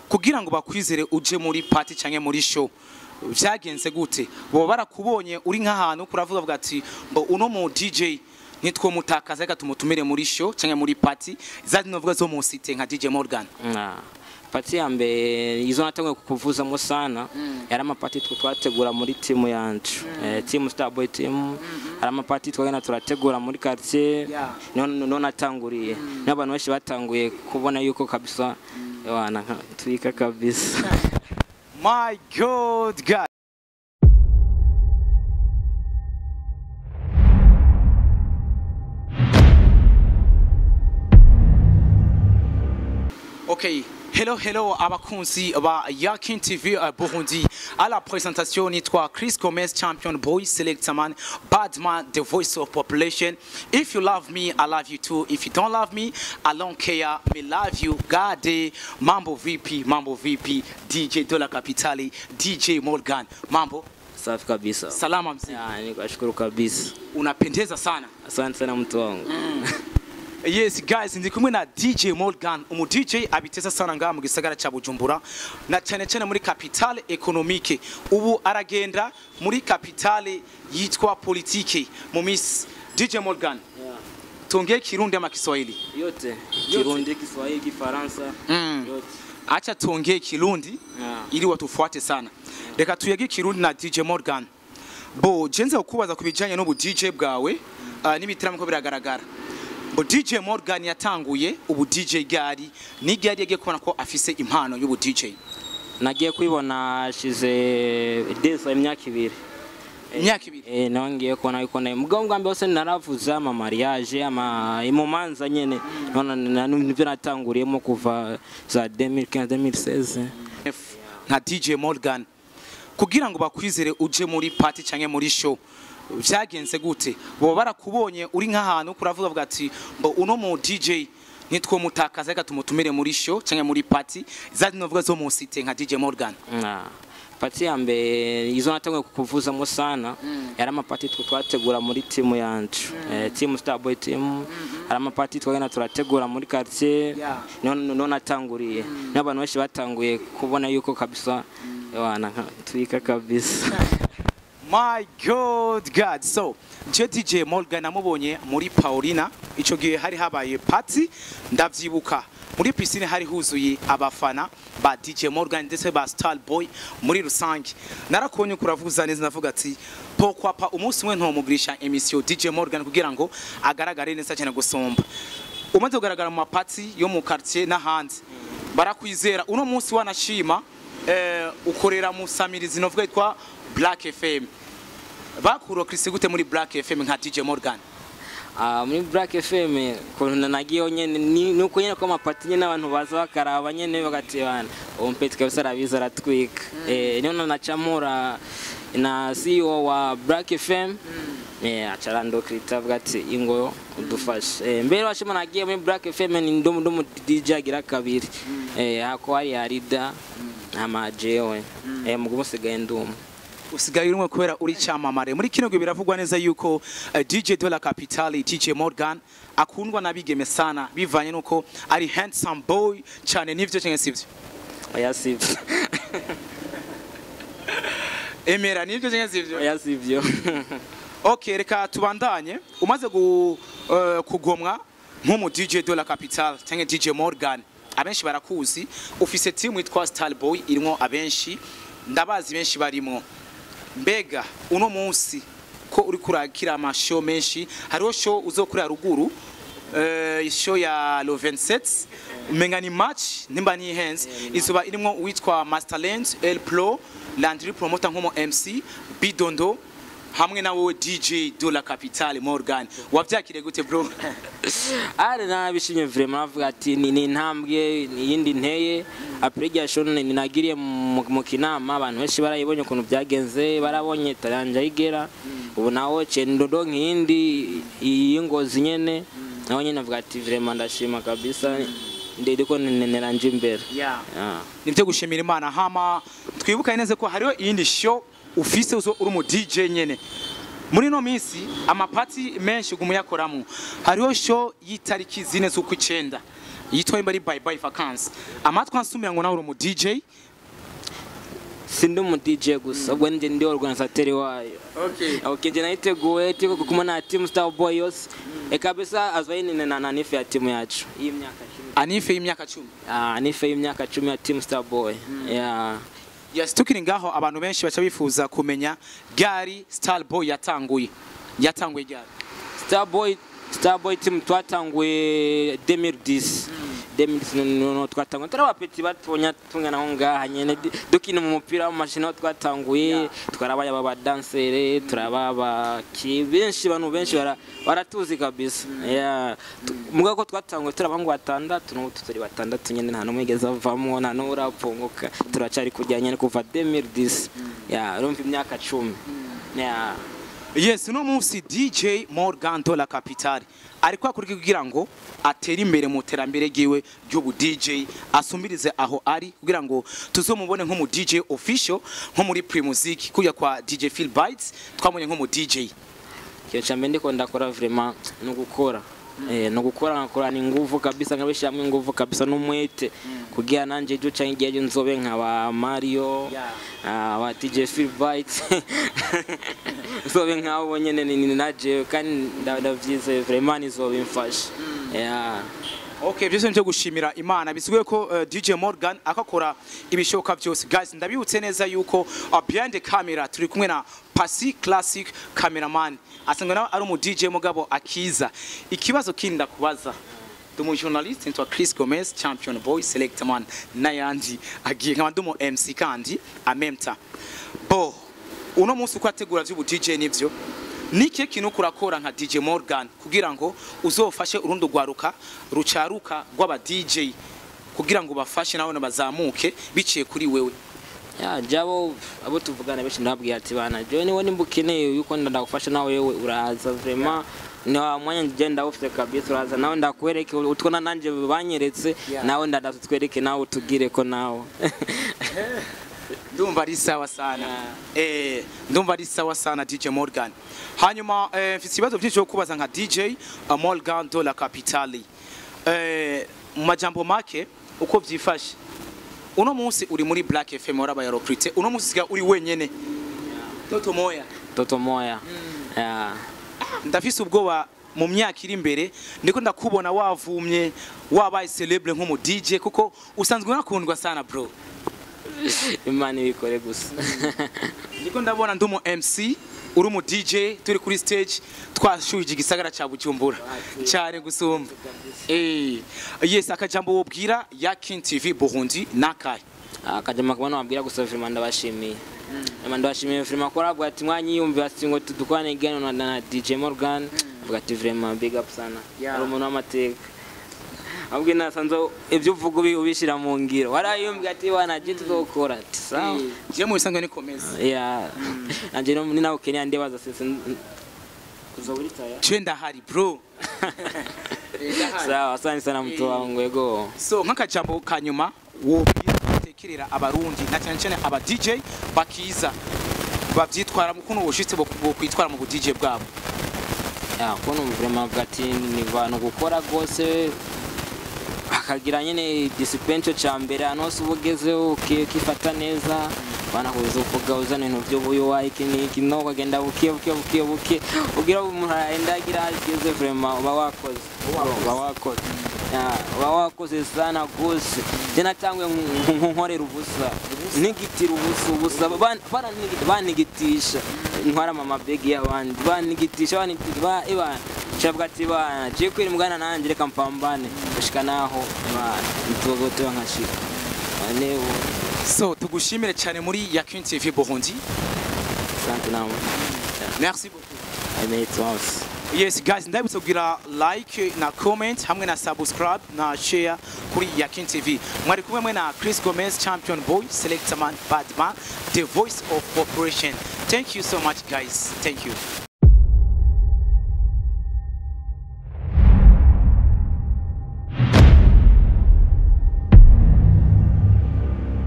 kugira ngo bakwizere uje muri party canke muri show vyagenze gute boba barakubonye uri nk'ahantu kuravuga avuga ati mbo uno mu DJ nitwo mutakaza reka tumutumire muri show canke muri party zandi novuga zo mu cité nka DJ Morgan Na, pati ya mbere izo natanguye kukuvuzamo sana yari amapati twe twategura muri timu yacu eh, timu starboy team hari amapati twagenda turategura muri quartier Yeah. niho niho natanguriye niho abantu benshi batanguye kubona yuko kabisa wana twika kabisa my god god Ok, hello hello abakunzi ba Yakin TV uh, Burundi. À la présentation nitwa Chris Gomez champion boy selector man Badman the voice of population. If you love me, I love you too. If you don't love me, I don't care. Me love you. Gade Mambo VP, Mambo VP, DJ Dola Capitali, DJ Morgan. Mambo, safi kabisa salama mzee. Ya, nikashukuru kabisa Unapendeza sana. asante sana mtu wangu Yes guys ndi kumwe na DJ Morgan umu DJ abiteza sana ngaha mu gisagara ca Bujumbura na cyane cyane muri capitale économique ubu aragenda muri capitale yitwa politique mu Miss DJ Morgan tongee Kirundi ama Kiswahili yote kirundi kiswahili kifaransa Mm. yote acha tuongee Kirundi Yeah. ili watufuate sana reka tuyage Kirundi na DJ Morgan bo jenze kukubaza ku bijanye n'ubu DJ bwawe uh, n'ibitaramo ko biragaragara bo DJ Morgan yatanguye ubu DJ gari ni gari yagiye kubona ko afise impano y'ubu DJ nagiye kwibona hashize desa imyaka ibiri imyaka ibiri Eh, nawe ngiye kubona yuko nayo mugabo bwa mbere hose naravuze ama mariage ama imumanza nyene none na- nivyo natanguriyemo kuva za 2015 2016 F nka DJ Morgan kugira ngo bakwizere uje muri party canke muri show vyagenze gute boba barakubonye uri nk'ahantu kuravuga avuga ati mbo uno mu DJ nitwo mutakaza reka tumutumire muri show canke muri party zandi novuga zo mu cité nka DJ Morgan Na, pati ya mbere izo natanguye kukuvuzamo sana yari amapati twe twategura muri timu yacu eh, timu starboy team hari amapati twagenda turategura muri quartier Yeah. niho niho natanguriye niho abantu benshi batanguye kubona yuko kabisa wana twika kabisa My God, God. So, je DJ Morgan namubonye muri Paulina, ico gihe hari habaye party, ndavyibuka. Muri piscine hari huzuye abafana ba DJ Morgan ndetse ba Star Boy muri rusange. Narakonye kuravuza neza navuga ati pourquoi pas umunsi umwe ntomugirisha emission DJ Morgan kugira ngo agaragare neza cyane gusomba. Umaze kugaragara mu mapati yo mu quartier n'ahandi. Barakwizera uno munsi wanashima eh, ukorera mu samirizi novuga yitwa Black FM bakuro Chris gute muri Black FM nka DJ Morgan Ah, muri Black FM kuntu nagiyeho nyene ni ni uko nyene ko amapati nyene abantu baza bakaraba nyene bagatebana uwo mpeti kabisa arabiza aratwika eh niyo nanacamura na CEO wa Black FM eh acarando krita avuga ati ingo udufashe eh mbere washima nagiye muri Black FM ni ndomu ndomu DJ agira kabiri eh hako hari harida ama jewe eh mugumu sigaye ndumu usigaye urumwe kubera uri cyamamare muri kino gihe biravugwa neza yuko eh, DJ de la Capitale DJ Morgan akundwa n'abigeme sana bivanye nuko ari handsome boy cyane nivyo cyangwa sivyo oya sivyo emera nivyo cyangwa sivyo oya sivyo Okay, reka tubandanye umaze gu, uh, kugomwa nk'umu DJ de la Capitale cyangwa DJ Morgan abenshi barakuzi ufise team yitwa Star Boy irimo abenshi ndabazi benshi barimo mbega uno munsi ko uri kurakira amashow menshi hariho show uzokurira ruguru uh, show ya lo 27 umenga ni match nimba ni hands izuba irimo uwitwa Masterland El Pro Landry Promoter nk'umu MC Bidondo hamwe na wowe DJ de la Capitale Morgan wavyakire gute bro ari nabishimye vraiment navuga ati ni ni intambwe iyindi nteye après irya show ni nagiriye mu mu kinama abantu benshi barayibonye ukuntu byagenze barabonye taranja igera ubu naho cendodo nk'iyindi y'ingozi nyene naho nyene navuga ati vraiment ndashima kabisa ndiko neranje imbere yeah. Ah. nivyo gushimira imana hama twibuka neza ko hariho iyindi show ufise uzo uri mu DJ nyene muri no minsi amapati menshi gumuyakoramo hariho show y'itariki zine z'ukwicenda yitwa imba ari bye bye vacances amatwi ansumira ngo nawe uri umu DJ sindi umu DJ gusa ubwo ndi ndi organisateur wayo okay okay nje nayiteguye tiko kumwe na team Star Boy yose e kabisa azoyine na na nife ya timu yacu iyi myaka 10 anife y'imyaka 10 ah nife y'imyaka 10 ya team Star Boy yeah yes tukiri ngaho abantu benshi baca bifuza kumenya gari star boy yatanguye yatanguye gari Starboy Starboy team twatanguye 2010 2010 no no twatanguye turi abapeti batonya tungana aho ngaha nyene di- dukina mu mupira w'amashini aho twatanguye twarabaye aba badansere turaba abaki benshi bantu benshi bara- baratuzi kabisa yeah Tu- mugabo ko twatanguye turi abangu batandatu n'ubu turi batandatu nyene nta n'umwe yigeze avamwo nta n'uwo urapunguka turacari kujya nyene kuva 2010 yeah urumva imyaka 10 yeah yes uno munsi dj morgan dola capital ariko akurikira kugira ngo atere imbere mu terambere ryiwe ry'ubu dj asumbirize aho ari kugira ngo tuzomubone nk'umu dj official nko muri primusic kujya kwa dj phil bites twamubonye nk'umu dj ikintu cya mbere ndiko ndakora vraiment ni ugukora eh ni ugukora nkakorana inguvu kabisa nkabishyiramo inguvu kabisa n'umwete kugira nanjye ejo cyangwa igihe ejo nzobe nka ba mario Yeah. ah, ba dj phil bites nzobe nk'abo nyine ni ni na jewe kandi nda- ndabyizeye vraiment nizoba imfasha yeah Okay, byose nje gushimira Imana bisigaye ko uh, DJ Morgan akakora ibishoboka byose. Guys, ndabibutse neza yuko uh, behind the camera turi kumwe na Pasi Classic cameraman. Asanga nawe ari umu DJ mugabo akiza. Ikibazo kindi ndakubaza. Ndi umu journalist ntwa Chris Gomez, champion boy, select man n'ayandi agiye nkaba ndi umu MC kandi amemta. Bo, uno munsi uko ategura by'ubu DJ nivyo niki kintu kurakora nka DJ Morgan kugira ngo uzofashe urundi rwaruka rucaruka rw'aba DJ kugira ngo bafashe nawe bazamuke biciye kuri wewe ya jabo abo tuvugana benshi ndababwira ati bana jewe niwe nimba ukeneye yuko ndagufasha nawe wewe uraza vraiment na mwanya njye ndawufite kabisa uraza nawe ndakwereke utwo na nanje banyeretse Yeah. nawe ndadatutwereke nawe utugire ko nawe ndumva ari sawa sana eh ndumva ari sawa sana DJ Morgan hanyuma eh, mfite ibibazo byinshi byo kubaza nka DJ uh, Morgan de la Capitale eh mu majambo make uko byifashe uno munsi uri muri Black FM warabaye recruité uno munsi siga uri wenyene Toto moya toto moya ya ndafise ubwoba mu myaka iri imbere ndiko ndakubona wavumye wabaye celebre nk'umu DJ kuko usanzwe unakundwa sana bro imana ibikore gusa ndiko ndabona ndi umu MC uri umu DJ turi kuri stage twashuhije igisagara ca Bujumbura cyane gusumba eh yes akajambo wobwira ya King TV Burundi nakaye akajama kubona wabwira gusa vraiment ndabashimiye Ema ndabashimiye vraiment ko arabwa ati mwanyiyumvira ati ngo tudukwane igano na, na DJ Morgan avuga ati vraiment big up sana Yeah. ari umuntu w'amateka ahubwo nasanze ibyo uvuga ubi- ubishyira mu ngiro warayumvira ati wana je tuzokora ati sawa je mu bisanzwe nikomeza ya nanje no- ni nawe Kenya ndibaza sese uzoburi taya je ndahari bro sawa asante sana mtu wangu yego so nk'akajambo kanyuma wobwira gutekerera abarundi na cyane cyane aba DJ bakiza bavyitwara mu kuno bushitse bo kwitwara mu bu DJ bwabo ya kuno vraiment gati ni bantu gukora rwose akagira nyine discipline cyo cya mbere ahantu hose uba ugezeho uki- ukifata neza banakuza uvuga uzana ibintu by'ubuyowa iki n'iki no ukagenda buke buke buke buke ugira umuntu arenda agira aho ageze vraiment uba wakoze uba wakoze Ya, uba wakoze sana rwose njye natanguye nk- nk- nkorera ubusa ntigitira ubusa ubusa ban- baranigi- bantigitisha ntwara mama begi y'abandi bantigitisha bantigitisha ba ibana shavuga ati bana je kwiri mugana nanjye reka mpambane gushika naho bana ntugotoba nkashika ane so tugushimire cyane muri ya King TV Burundi sante namwe merci beaucoup i made it once yes guys ndabutse kugira like na comment hamwe na subscribe na share kuri Yakin TV mwari kumwe mwe na Chris Gomez champion boy selector man bad man the voice of operation thank you so much guys thank you